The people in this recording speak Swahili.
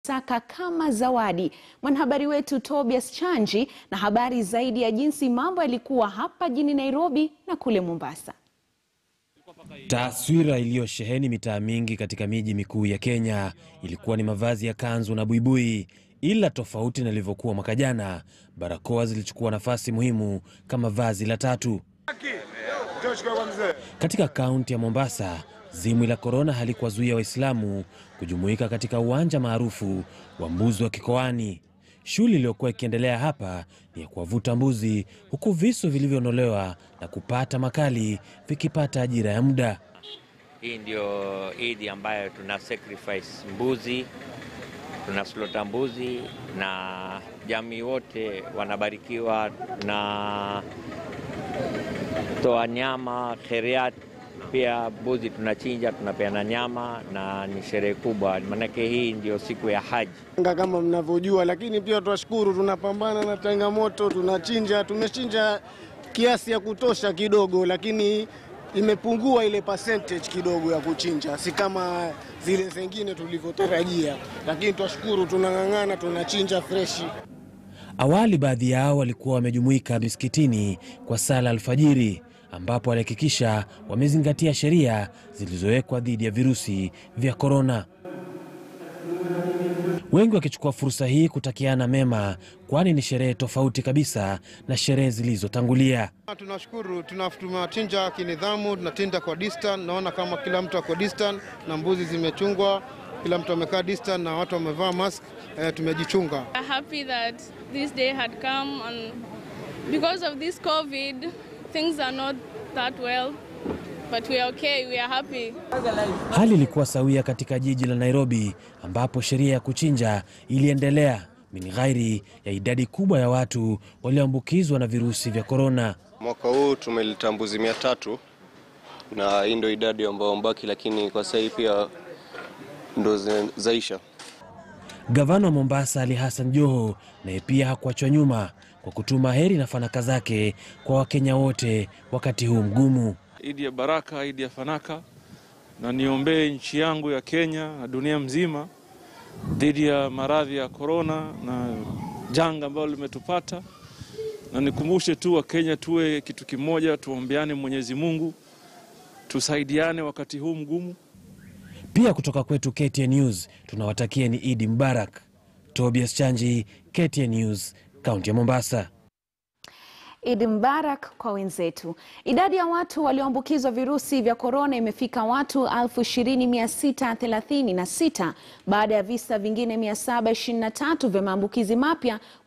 saka kama zawadi. Mwanahabari wetu Tobias Chanji na habari zaidi ya jinsi mambo yalikuwa hapa jijini Nairobi na kule Mombasa. Taswira iliyosheheni mitaa mingi katika miji mikuu ya Kenya ilikuwa ni mavazi ya kanzu na buibui, ila tofauti na ilivyokuwa mwaka jana, barakoa zilichukua nafasi muhimu kama vazi la tatu. Katika kaunti ya Mombasa, zimwi la korona halikuwazuia Waislamu kujumuika katika uwanja maarufu wa mbuzi wa Kikoani. Shughuli iliyokuwa ikiendelea hapa ni ya kuwavuta mbuzi, huku visu vilivyonolewa na kupata makali vikipata ajira ya muda. Hii ndio idi ambayo tuna sacrifice mbuzi, tuna slota mbuzi na jamii wote wanabarikiwa na toa nyama kheriat. Pia mbuzi tunachinja, tunapeana nyama na ni sherehe kubwa, maanake hii ndio siku ya haji. kama mnavyojua, lakini pia twashukuru, tunapambana na changamoto, tunachinja, tumechinja kiasi ya kutosha kidogo, lakini imepungua ile percentage kidogo ya kuchinja, si kama zile zingine tulivyotarajia, lakini twashukuru, tunang'ang'ana, tunachinja freshi. Awali baadhi yao walikuwa wamejumuika misikitini kwa sala alfajiri, ambapo walihakikisha wamezingatia sheria zilizowekwa dhidi ya virusi vya korona, wengi wakichukua fursa hii kutakiana mema, kwani ni sherehe tofauti kabisa na sherehe zilizotangulia. Tunashukuru, tunachinja kinidhamu, tunachinja kwa distance. Naona kama kila mtu ako distance na mbuzi zimechungwa, kila mtu amekaa distance na watu wamevaa mask. Eh, tumejichunga. are happy that this day had come and because of this COVID, things are not that well, but we are okay, we are happy. Hali ilikuwa sawia katika jiji la Nairobi ambapo sheria ya kuchinja iliendelea min ghairi ya idadi kubwa ya watu walioambukizwa na virusi vya korona. Mwaka huu tumeleta mbuzi mia tatu na hii ndio idadi ambayo mbaki, lakini kwa sasa hii pia ndo zi- zaisha. Gavana wa Mombasa Ali Hassan Joho naye pia hakuachwa nyuma kwa kutuma heri na fanaka zake kwa Wakenya wote wakati huu mgumu. Idi ya baraka, idi ya fanaka, na niombee nchi yangu ya Kenya na dunia mzima dhidi ya maradhi ya korona na janga ambalo limetupata, na nikumbushe tu Wakenya tuwe kitu kimoja, tuombeane Mwenyezi Mungu, tusaidiane wakati huu mgumu. Pia kutoka kwetu KTN News tunawatakia ni Idi Mubarak. Tobias Chanji, KTN News, kaunti ya Mombasa. Idi Mbarak kwa wenzetu. Idadi ya watu walioambukizwa virusi vya korona imefika watu 20,636 baada ya visa vingine 723 vya maambukizi mapya